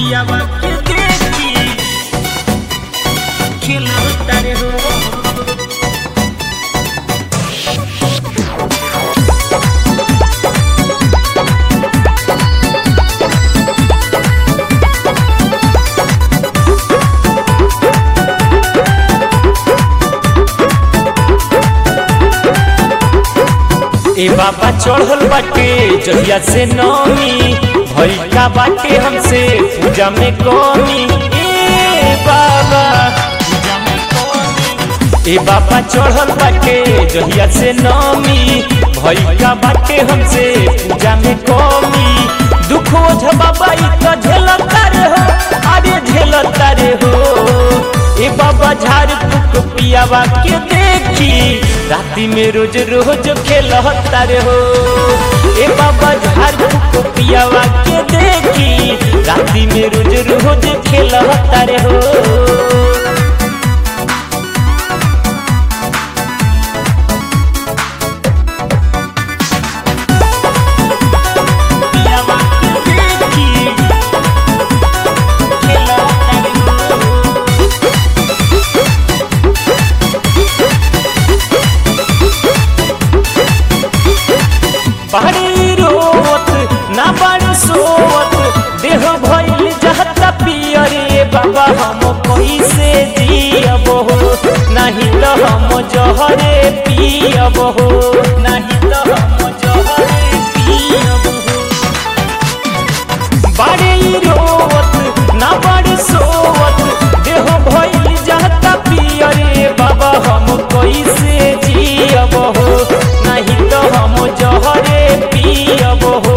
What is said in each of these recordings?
पियावा के देखी खिलौता रे हो ए बाबा चढ़ल बाटे जहिया से नौमी भई का बाटे हमसे पूजा में कमी ए बाबा पूजा में कौन ए बाबा चढ़ल बाटे जहिया से नौमी भई का बाटे हमसे पूजा में कमी दुख ओझ बाबा ई तो झेलता रे हो अरे झेलता रे हो ए बाबा झाड़ फूक पियावा के देखी राती में रोज रोज खेलता रे हो ए बाबा झाड़ फूक पियावा के देखी राती में रोज रोज खेलता रे हो पियावा के देखी खिलौता रे हो बाड़ी रोवत ना बाड़ी सोवत देह भइल जहता पियरे बाबा हम कैसे जियब हो नहीं तो हम जहरे पियब हो नहीं तो हम जहरे पियब हो बाड़ी रोवत ना बाड़ी सोवत देह भइल जहता पियरे बाबा हम कैसे जियब हो नहीं तो हम जहरे पियब हो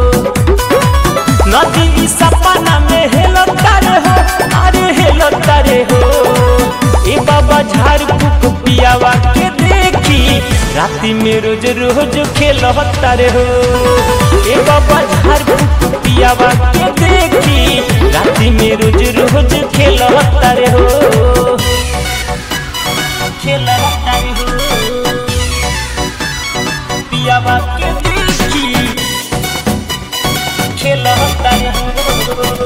नदी सपना में हेलता रे हो अरे हेलता रे हो ए बाबा झाड़ फूक पियावा के देखी राती में रोज रोज खेलता रे हो ए बाबा झाड़ फूक पियावा के देखी राती में रोज रोज खेलता रे हो खिलौता रे हो पियावा के देखी खिलौता रे हो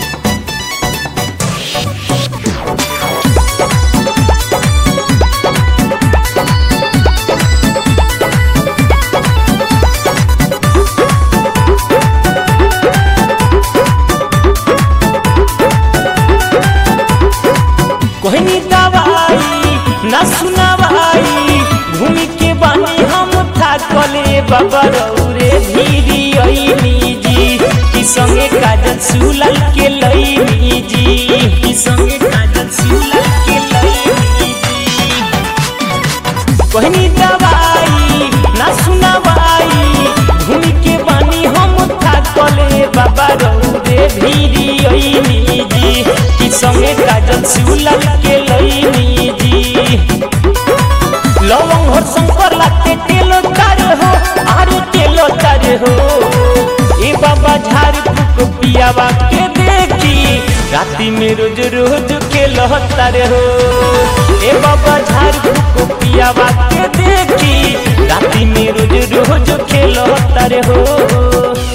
कोहनी दवाई ना सुनावाई घूमी के बानी हम थाकले बाबा रौरे धीरी ऐनी जी कि संगे काजल सुलल के लईनी जी की संगे काजल सुलल के लईनी जी कोहनी दवाई ना सुनावाई घूमी के बानी हम थाकले बाबा रौरे धीरी ऐनी जी कि संगे काजल सुलल के लईनी जी लवंग हो शंकर लाते तेलो तारे हो आरे तेलो तारे हो ए बाबा झाड़ फूक पियावा के देखी राती में रोज रोज के लहतारे हो ए बाबा झाड़ फूक पियावा के देखी राती में रोज रोज के लहतारे हो